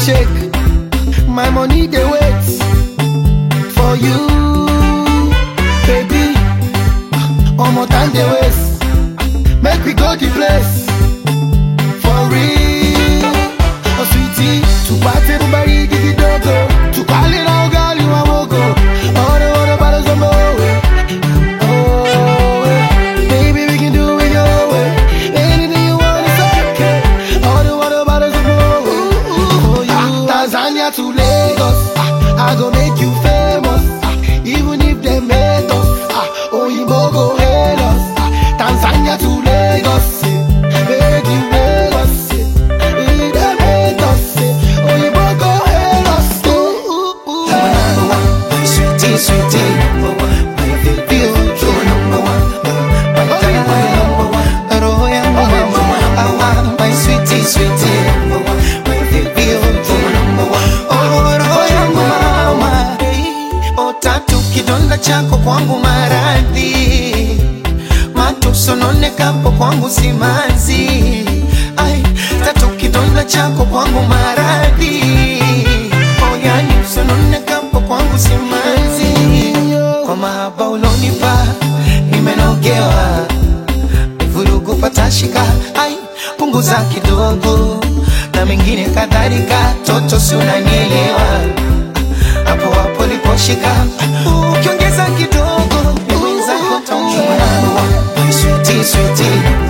shake. My money they wait for you, baby. Omo time they waste. Make we go the place for real. Oh sweetie, to party everybody give it dogo. To call it out, girl, you want go. All the water bottles on my Oh, eh. baby, we can do it your way. Anything you want is okay. All the water bottles on my Oh, you Tanzania to Lagos. Ah, I go make you famous. Ah, even if they hate us. Ah, Oyinbo go hate us. Ah, Tanzania to Lagos. eh. Make you Lagos. eh. If they hate us. eh, Oyinbo go hate us. Ooh, ooh, ooh. Number one, my sweetie, sweetie, number one, my baby, oh, you're number one, my diamond, number one, roho yangu number one, awa, my sweetie, sweetie, number one, my baby, oh, you're number one, oh, roho yangu mama, oh, tatu kidonda chako kwangu maradhi, matusononekapo kwangu simanzi, ai, tatu kidonda chako kwangu maradhi, oh, yani usononekapo kwangu simanzi, kwa mahaba ulonipa nimenogewa, vurugu patashika, ai, punguza kidogo na mengine kadhalika, toto si unanielewa hapo hapo liposhika, ukiongeza kidogo ni mwenzako taumia. My sweetie, sweetie,